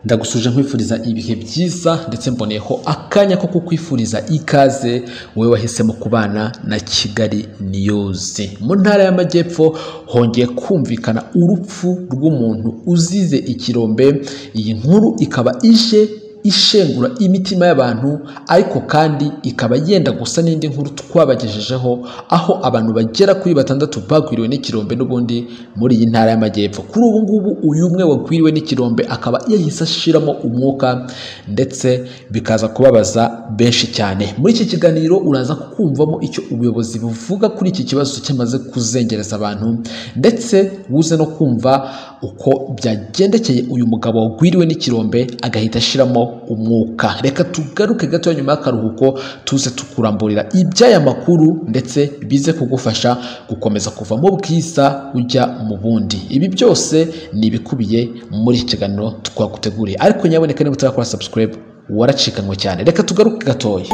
ndagusuje nkwifuriza ibihe byiza ndetse mboneyeho akanya ko kukwifuriza ikaze wowe wahisemo kubana na kigali niyuzi mu ntara y'amajyepfo hongeye kumvikana urupfu rw'umuntu uzize ikirombe iyi nkuru ikaba ije ishengura imitima y'abantu ariko kandi ikaba yenda gusa n'indi nkuru twabagejejeho aho abantu bagera kuri batandatu bagwiriwe n'ikirombe n'ubundi muri iyi ntara y'amajyepfo kuri ubu ngubu uyu umwe wagwiriwe n'ikirombe akaba yahise ashiramo umwuka ndetse bikaza kubabaza benshi cyane muri iki kiganiro uraza kumvamo icyo ubuyobozi buvuga kuri iki kibazo cyamaze kuzengereza abantu ndetse uze no kumva uko byagendekeye uyu mugabo wagwiriwe n'ikirombe agahita ashiramo umwuka reka tugaruke gato nyuma y'akaruhuko tuze tukuramburira iby'aya makuru ndetse bize kugufasha gukomeza kuva mu bwiza ujya mu bundi ibi byose ni ibikubiye muri iki kiganiro twaguteguriye ariko nyaboneka niba utarakora subscribe waracikanwe cyane reka tugaruke gatoya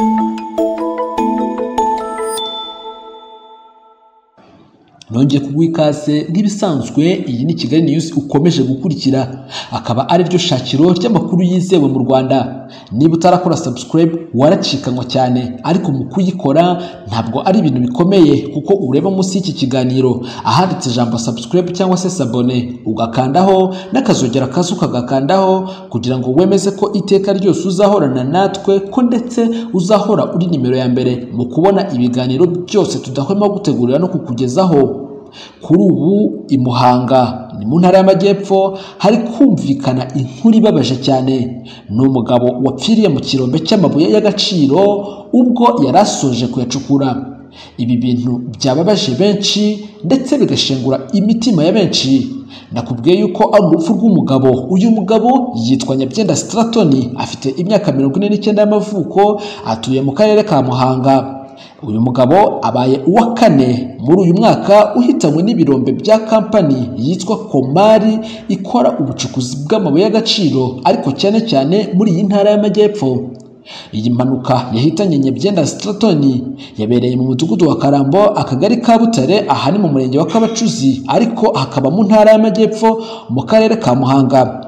nongeye kuguha ikaze nk'ibisanzwe iyi ni kigali niyuzi ukomeje gukurikira akaba ari ryo shakiro ry'amakuru yizewe mu rwanda niba utarakora subscribe waracikanwa cyane ariko mu kuyikora ntabwo ari ibintu bikomeye kuko ureba munsi y'iki kiganiro ahanditse ijambo subscribe cyangwa se sabone ugakandaho n'akazogera kazo ukagakandaho kugira ngo wemeze ko iteka ryose uzahorana natwe ko ndetse uzahora uri nimero ya mbere mu kubona ibiganiro byose tudahwema gutegurira no kukugezaho kuri ubu i muhanga ni mu ntara y'amajyepfo hari kumvikana inkuru ibabaje cyane ni umugabo wapfiriye mu kirombe cy'amabuye y'agaciro ubwo yari asoje kuyacukura ibi bintu byababaje benshi ndetse bigashengura imitima ya benshi nakubwiye yuko ari urupfu rw'umugabo uyu mugabo yitwa nyabyenda sitaratoni afite imyaka mirongo ine n'icyenda y'amavuko atuye mu karere ka muhanga uyu mugabo abaye uwa kane muri uyu mwaka uhitanywe n'ibirombe bya kampani yitwa komari ikora ubucukuzi bw'amabuye y'agaciro ariko cyane cyane muri iyi ntara y'amajyepfo iyi mpanuka yahitanye nyabyenda sitratoni yabereye mu mudugudu wa karambo akagari ka butare aha ni mu murenge wa kabacuzi ariko hakaba mu ntara y'amajyepfo mu karere ka muhanga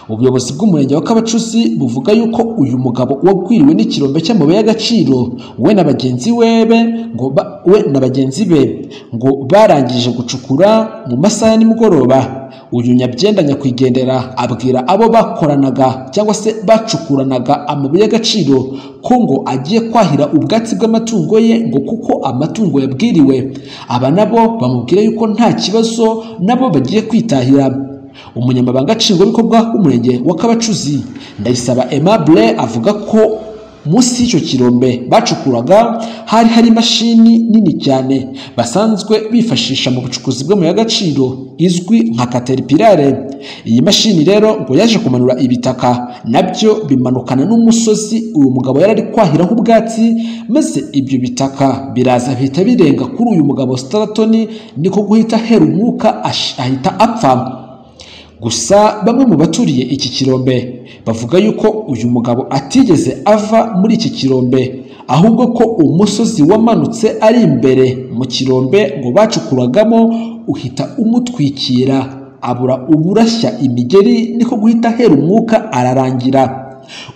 ubuyobozi bw'umurenge wa kabacuzi buvuga yuko uyu mugabo wagwiriwe n'ikirombe cy'amabuye y'agaciro we na bagenzi be ngo we na bagenzi be ngo barangije gucukura mu masaha ya nimugoroba uyu nyabyenda nyakwigendera abwira abo bakoranaga cyangwa se bacukuranaga amabuye y'agaciro ko ngo agiye kwahira ubwatsi bw'amatungo ye ngo kuko amatungo yabwiriwe aba nabo bamubwira yuko nta kibazo nabo bagiye kwitahira umunyamabanga nshingwabikorwa w'umurenge wa kabacuzi ndayisaba aimable avuga ko munsi y'icyo kirombe bacukuraga hari hari imashini nini cyane basanzwe bifashisha mu bucukuzi bw'amabuye y'agaciro izwi nka kateripirare iyi mashini rero ngo yaje kumanura ibitaka nabyo bimanukana n'umusozi uyu mugabo yari ari kwahiraho ubwatsi maze ibyo bitaka biraza bihita birenga kuri uyu mugabo sitaratoni niko guhita ahera umwuka ahita apfa gusa bamwe mu baturiye iki kirombe bavuga yuko uyu mugabo atigeze ava muri iki kirombe ahubwo ko umusozi wamanutse ari imbere mu kirombe ngo bacukuragamo uhita umutwikira abura uburashya imigeri niko guhita ahera umwuka ararangira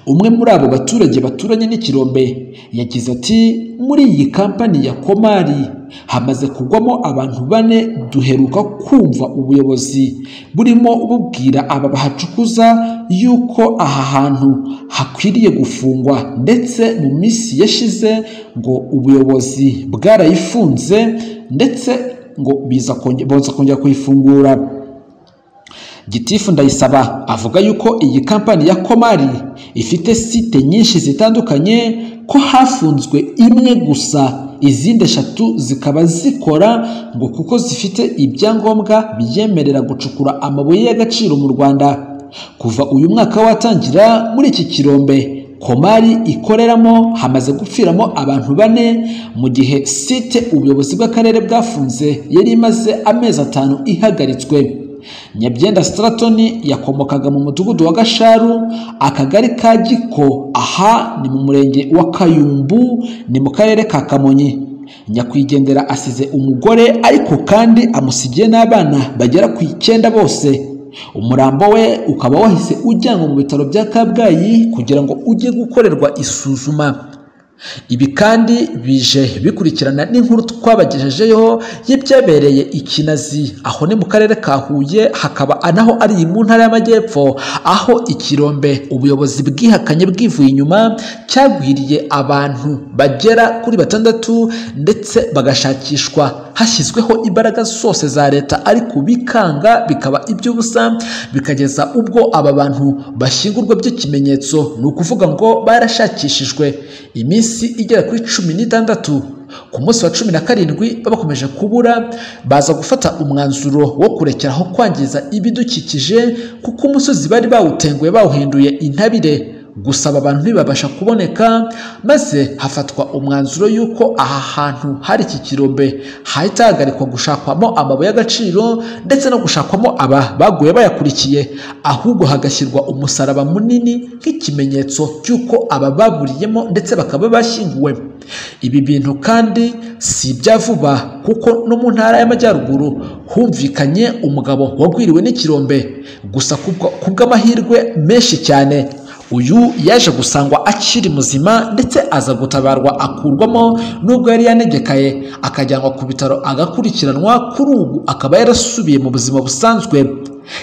umwe muri abo baturage baturanye n'ikirombe yagize ati muri iyi kampani ya komari hamaze kugwamo abantu bane duheruka kumva ubuyobozi burimo bubwira aba bahacukuza yuko aha hantu hakwiriye gufungwa ndetse mu minsi yashize ngo ubuyobozi bwarayifunze ndetse ngo boza kongera kuyifungura gitifu ndayisaba avuga yuko iyi kampani ya komari ifite site nyinshi zitandukanye ko hafunzwe imwe gusa izindi eshatu zikaba zikora ngo kuko zifite ibyangombwa byemerera gucukura amabuye y'agaciro mu rwanda kuva uyu mwaka watangira muri iki kirombe komari ikoreramo hamaze gupfiramo abantu bane mu gihe site ubuyobozi bw'akarere bwafunze yari imaze amezi atanu ihagaritswe nyabyenda sitaratoni yakomokaga mu mudugudu wa gasharu akagari ka giko aha ni mu murenge wa kayumbu ni mu karere ka kamonyi nyakwigendera asize umugore ariko kandi amusigiye n'abana bagera ku icyenda bose umurambo we ukaba wahise ujyanwa mu bitaro bya kabgayi kugira ngo ujye gukorerwa isuzuma ibi kandi bije bikurikirana n'inkuru twabagejejeho y'ibyabereye ikinazi aho ni mu karere ka huye hakaba naho ari iyi mu ntara y'amajyepfo aho ikirombe ubuyobozi bwihakanye bwivuye inyuma cyagwiriye abantu bagera kuri batandatu ndetse bagashakishwa hashyizweho imbaraga zose za leta ariko bikanga bikaba iby'ubusa bikageza ubwo aba bantu bashyingurwa by'ikimenyetso ni ukuvuga ngo barashakishijwe iminsi iminsi igera kuri cumi n'itandatu ku munsi wa cumi na karindwi bakomeje kubura baza gufata umwanzuro wo kurekera aho kwangiza ibidukikije kuko umusozi bari bawutenguye bawuhinduye intabire gusaba abantu ntibabasha kuboneka maze hafatwa umwanzuro y'uko aha hantu hari iki kirombe hahita hahagarikwa gushakwamo amabuye y'agaciro ndetse no gushakwamo aba baguye bayakurikiye ahubwo hagashyirwa umusaraba munini nk'ikimenyetso cy'uko aba baburiyemo ndetse bakaba bashyinguwe ibi bintu kandi si ibya vuba kuko no mu ntara y'amajyaruguru humvikanye umugabo wagwiriwe n'ikirombe gusa ku bw'amahirwe menshi cyane uyu yaje gusangwa akiri muzima ndetse aza gutabarwa akurwamo nubwo yari yanegekaye akajyanwa ku bitaro agakurikiranwa kuri ubu akaba yarasubiye mu buzima busanzwe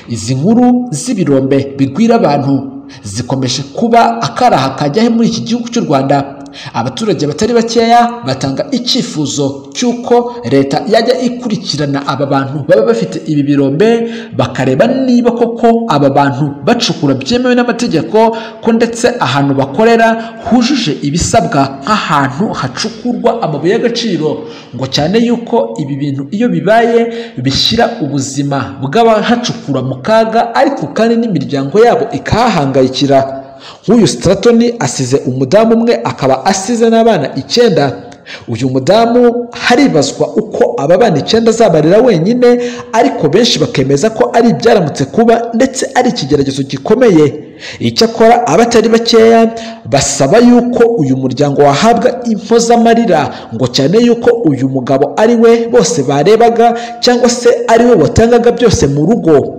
izi nkuru z'ibirombe bigwira abantu zikomeje kuba akaraha kajyaho muri iki gihugu cy'u rwanda abaturage batari bakeya batanga icyifuzo cy'uko leta yajya ikurikirana aba bantu baba bafite ibi birombe bakareba niba koko aba bantu bacukura byemewe n'amategeko ko ndetse ahantu bakorera hujuje ibisabwa nk'ahantu hacukurwa amabuye y'agaciro ngo cyane yuko ibi bintu iyo bibaye bishyira ubuzima bw'abahacukura mu kaga ariko kandi n'imiryango yabo ikahahangayikira nk'uyu sitaratoni asize umudamu umwe akaba asize n'abana icyenda uyu mudamu haribazwa uko aba bana icyenda azabarira wenyine ariko benshi bakemeza ko ari ibyaramutse kuba ndetse ari ikigeragezo gikomeye icyakora abatari bakeya basaba yuko uyu muryango wahabwa impozamarira ngo cyane yuko uyu mugabo ari we bose barebaga cyangwa se ari we watangaga byose mu rugo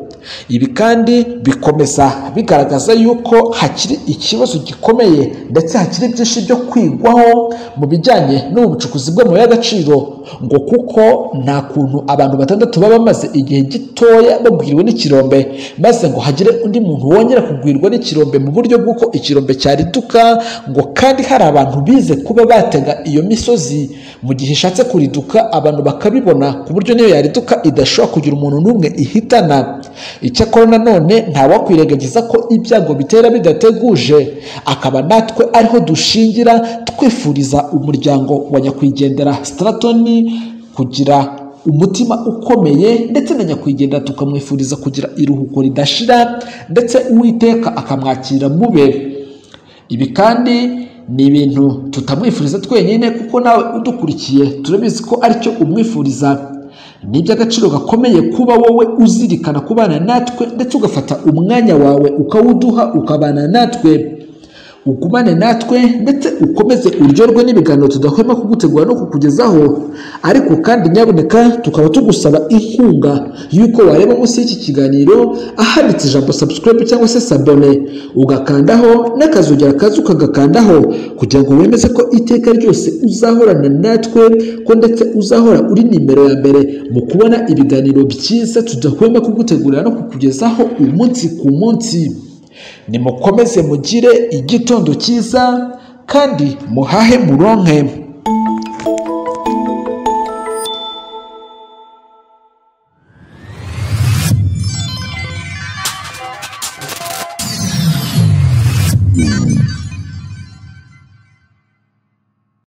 ibi kandi bikomeza bigaragaza yuko hakiri ikibazo gikomeye ndetse hakiri byinshi byo kwigwaho mu bijyanye n'ubucukuzi bw'amabuye y'agaciro ngo kuko nta kuntu abantu batandatu baba bamaze igihe gitoya bagwiriwe n'ikirombe maze ngo hagire undi muntu wongera kugwirwa n'ikirombe mu buryo bw'uko ikirombe cyariduka ngo kandi hari abantu bize kuba batega iyo misozi mu gihe ishatse kuriduka abantu bakabibona ku buryo niyo yariduka idashobora kugira umuntu n'umwe ihitana icyakora nanone ntawakwirengagiza ko ibyago bitera bidateguje akaba natwe ariho dushingira twifuriza umuryango wa nyakwigendera sitaratoni kugira umutima ukomeye ndetse na nyakwigendera tukamwifuriza kugira iruhuko ridashira ndetse uwiteka akamwakira mube ibi kandi ni ibintu tutamwifuriza twenyine kuko nawe udukurikiye turabizi ko aricyo umwifuriza ni iby'agaciro gakomeye kuba wowe uzirikana kubana natwe ndetse ugafata umwanya wawe ukawuduha ukabana natwe ugumane natwe ndetse ukomeze uryoherwe n'ibiganiro tudahwema kugutegura no kukugezaho ariko kandi nyaboneka tukaba tugusaba inkunga y'uko wareba munsi y'iki kiganiro ahanditse ijambo sabusikarayibu cyangwa se sabone ugakandaho n'akazogera kaza ukagakandaho kugira ngo wemeze ko iteka ryose uzahorana natwe ko ndetse uzahora uri nimero ya mbere mu kubona ibiganiro byiza tudahwema kugutegurira no kukugezaho umunsi ku munsi nimukomeze mugire igitondo cyiza kandi muhahe muronke